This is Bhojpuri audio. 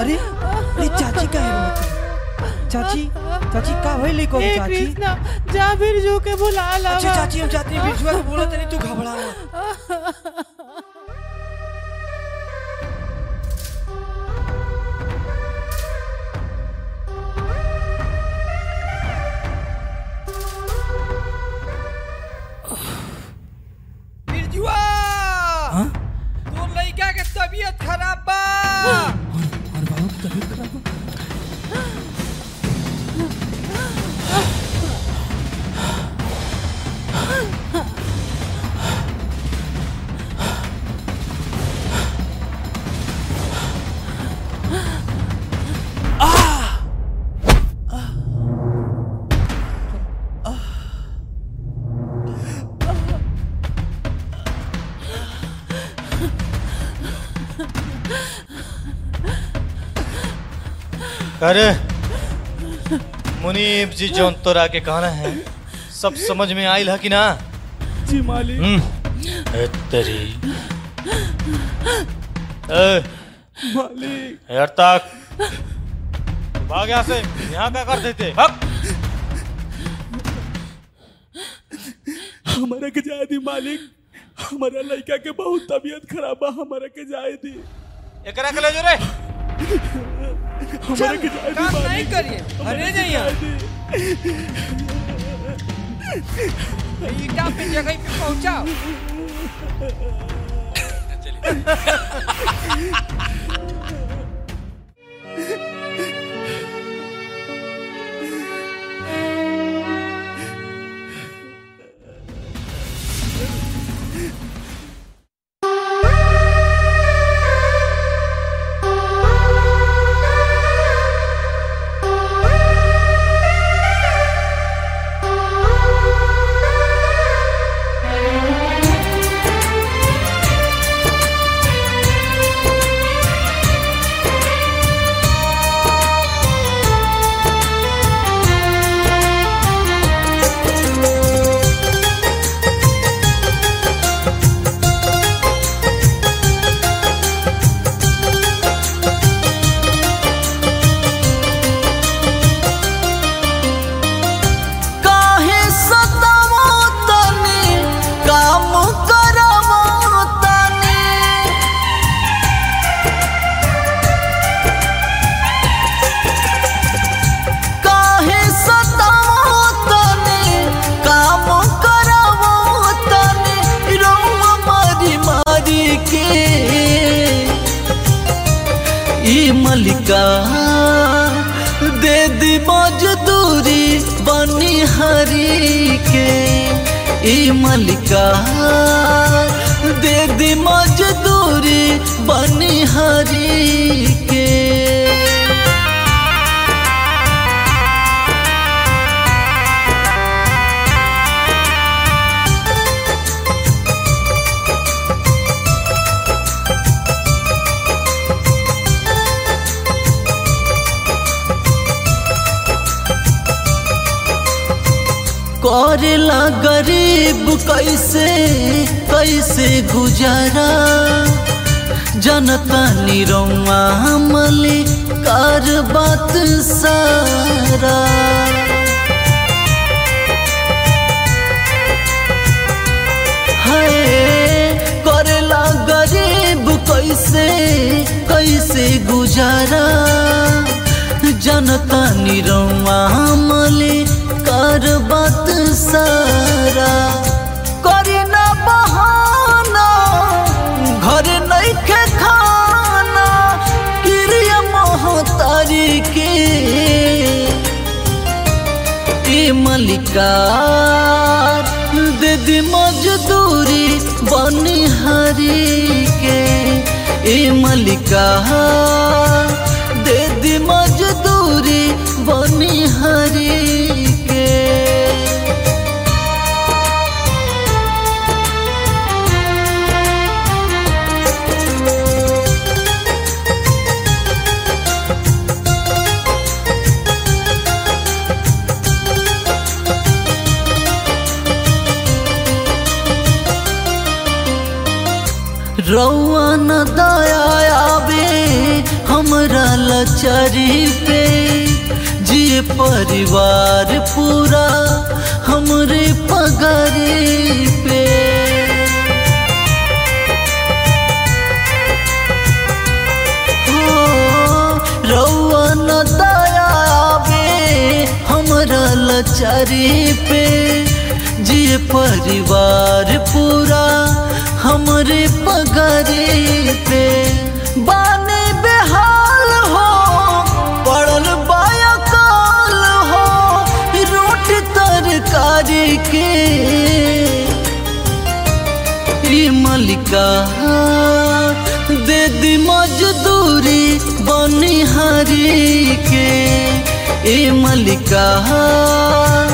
अरे अरे चाची का है रोत चाची चाची का भइल को हे चाची कृष्णा जा बिरजू के बुला ला अच्छा चाची हम चाहते हैं बिरजुआ को बोलो तनी तू घबरा मत बिरजुआ हाँ? तोर लइका के तबीयत खराब बा और और बाबू की तबीयत खराब हो अरे मुनीब जी जौन तोरा के कहना है सब समझ में आइल है कि ना जी मालिक हम्म ए तेरी ए मालिक यार तक भाग यहाँ से यहाँ क्या कर देते भाग हमारा के जाए दी मालिक हमारा लड़का के बहुत तबीयत खराब बा हमारा के जाए दी एकरा के ले जो रे हमारा के जाए दी काम नहीं मालिक करिए अरे नहीं जाए यार दी ईटा पे जगह पे पहुंचाओ काहे सतावो तनी काम करवो तनी काहे सतावो तनी काम करवो तनी रोवा मारी मारी के ई मलिका दे दी मजदूरी बनी हरी के ई मलिका दे दी मजदूरी बनी हरी के करेला गरीब कैसे कैसे गुजारा जनता निरौआ मली कर बात सारा है करेला गरीब कैसे कैसे गुजारा जनता निरौआ मली कर बात सारा करे ना बहाना घर नहीं के खाना क्रिया मोहतारी के ए मलिका दे दी मजदूरी बनिहारी के ए मलिका दे दी मजदूरी बनिहारी के रौआ न दया आवे हम हमरा लचारी पे जिए परिवार पूरा हमरे पगारी पे हो रउआ न दया आवे हमरा लचारी पे जिए परिवार पूरा हमरे पगारी पे बाने बेहाल हो पड़ल बायकाल हो रोटी तरकारी के ई मलिका दे दी मजदूरी बनिहारी के ए मलिका